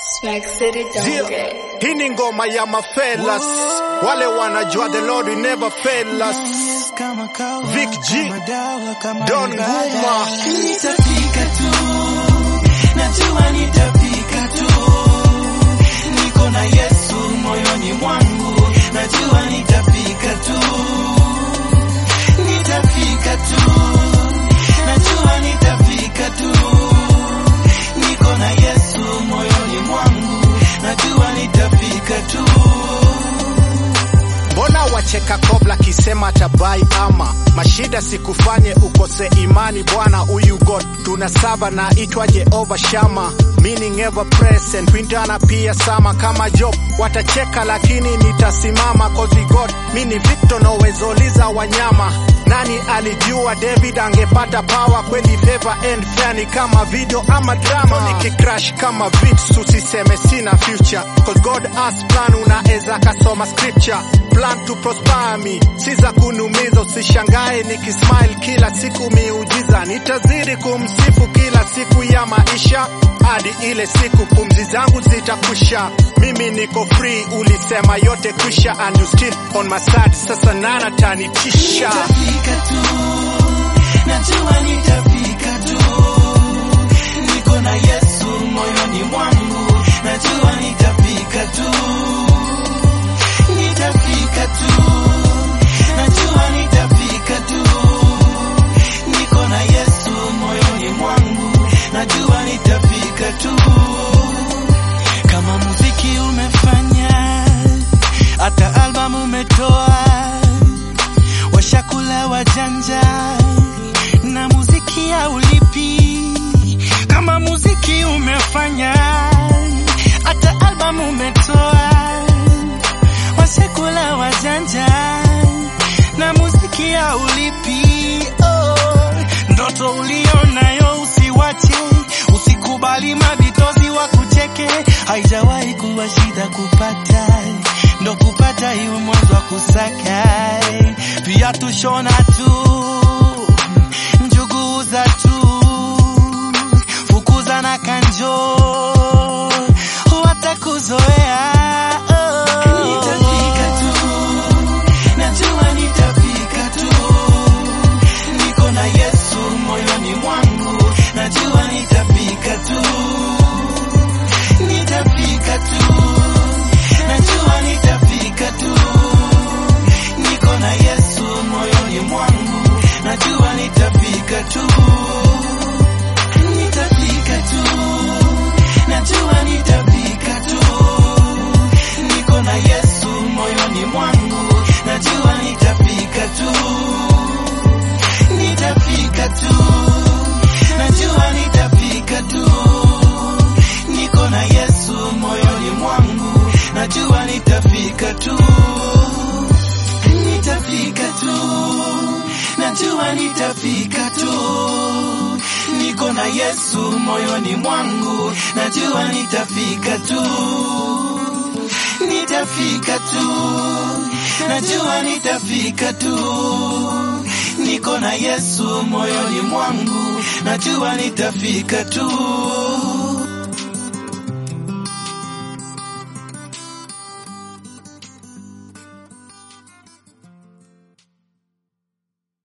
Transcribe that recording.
Smack City Zio, don't get. hii ni ngoma ya mafelas wale wanajua the Lord will never fail us. Vic G, Don Nguma, Nitafika tu, najua nitafika tu. Niko na Yesu moyoni mwangu, najua nitafika tu. Nitafika tu, najua nitafika tu. Niko na Yesu moyoni mwangu, najua nitafika tu. mbona wacheka kobla kisema tabai ama mashida sikufanye ukose imani bwana huyu god tuna saba na itwa jehova shama meaning ever present wintana pia sama kama job watacheka lakini nitasimama cause we god mini victor nowezoliza wanyama nani alijua david angepata power kweli favor and fani kama video ama drama nikicrash kama vits usiseme sina future cause god has plan unaeza kasoma scripture plan to prosper me si za kunumiza usishangae nikismile kila siku miujiza nitazidi kumsifu kila siku ya maisha hadi ile siku pumzi zangu zitakwisha mimi niko free ulisema yote kwisha and you still on my side sasa nana tanitisha Nitafika tu, najua nitafika tu. Niko na Yesu moyoni mwangu, najua nitafika tu. Nitafika tu, najua nitafika tu. Niko na Yesu moyoni mwangu, najua nitafika tu. Kama muziki umefanya, hata albamu umetoa washakula wajanja na muziki haulipi. Kama muziki umefanya, hata albamu umetoa, washakula wajanja na muziki haulipi. Oh, ndoto ulionayo usiwache, usikubali mabitozi wa kucheke, haijawahi kuwa shida kupata ndo kupata hiyo mwanzo wa kusaka pia tushona tu njugu za tu fukuza na kanjo watakuzoea oh. Nitafika tu, najua nitafika tu. Niko na Yesu moyoni mwangu, najua nitafika tu. Nitafika tu, najua nitafika tu. Niko na Yesu moyoni mwangu, najua nitafika tu. Nitafika tu, najua nitafika tu. Niko na Yesu moyoni mwangu, najua nitafika tu. Nitafika tu, najua nitafika tu. Niko na Yesu moyoni mwangu, najua nitafika tu. Nitafika tu, najua nitafika tu. Niko na Yesu moyoni mwangu, najua nitafika tu. Nitafika tu, najua nitafika tu. Niko na Yesu moyoni mwangu, najua nitafika tu.